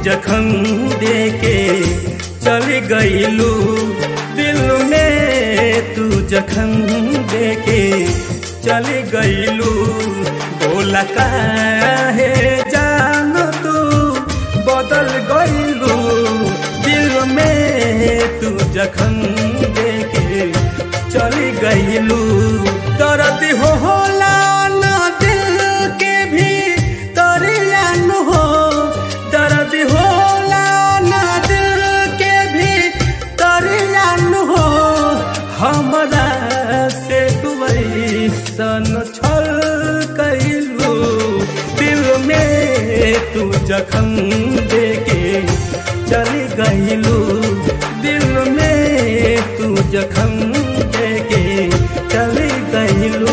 जखम देके चली गईलू दिल में तू जखम देके चली गईलू बोला काहे जान तू बदल गईलू दिल में तू जखम देके चली गईलू दर्द हो होला ना दिल के भी तरियान हो दर्द होला ना दिल के भी तरियान हो हमरा से तू ऐसन छल कैलू दिल में तू जखम देके चली गईलू दिल में तू जखम देके चली गईलू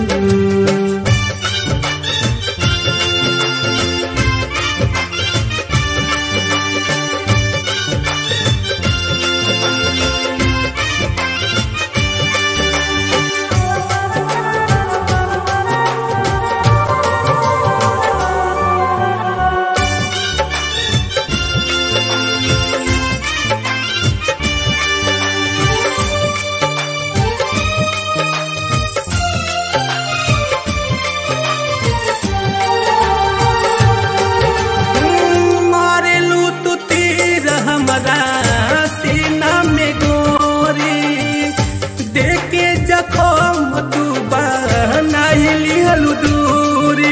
मारेलू तू तीर हमरा सीना में गोरी देखे जखम तू बनाइली हलू दूरी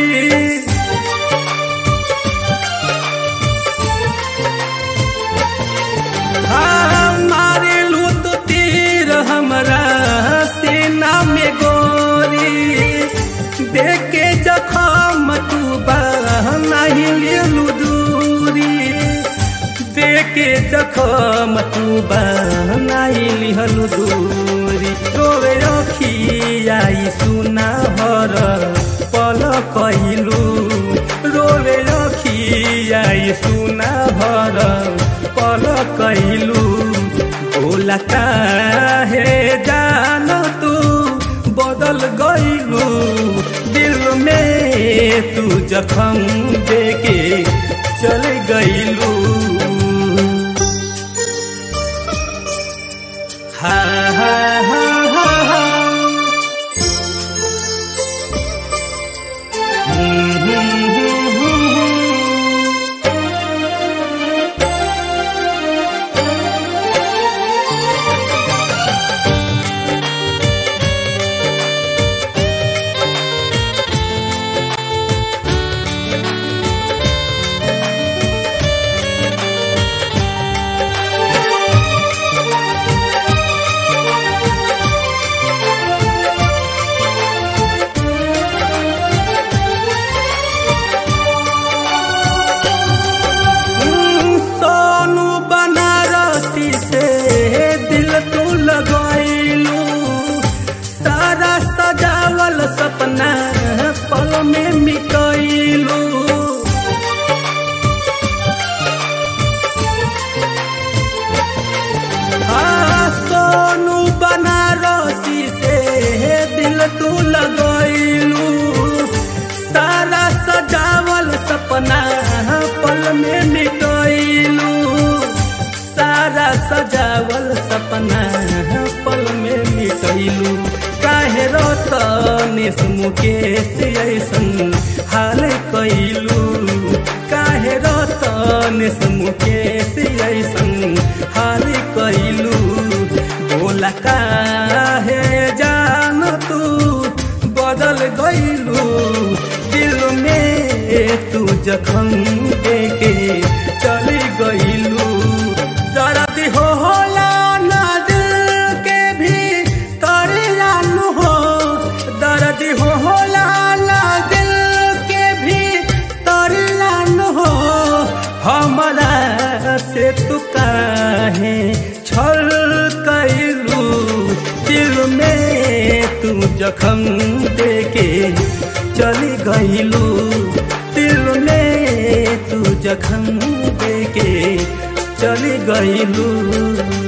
हाँ, मारेलू तू तीर हमरा सीना में गोरी देखे जखम तू बनाइली दूरी देखे जखम तू बनाइली हलू दूरी रोवे रखियाई सुना भर पल कहलू रोवे रखियाई सुना भर पल कहलू बोला काहे जान तू बदल गईलू दिल में तू जखम देके चल गईलू हा हा हा हा हा हम्म, हम्म, हम्म, हम्म। सोनू बनारसी से दिल तू लगैलू सारा सजावल सपना पल में मिटैलू हाँ सोनू बनारसी से दिल तू लगैलू सारा सजावल सपना पल में मिटैलू सारा सजावल सपना पल में मिटैलू काहे रतनेश मुकेश ऐसन हाल कैलू काहे रतनेश मुकेश ऐसन हाल कैलू बोला काहे जान तू बदल गईलू दिल में तू जखम देके चली गईलू दर्द हो होला ना दिल के भी तरियान हो दर्द हो होला ना दिल के भी तरियान हो हमरा से तू काहे छल कैलू दिल में तू जखम देके चली गईलू दिल में तू जखम देके चली गईलू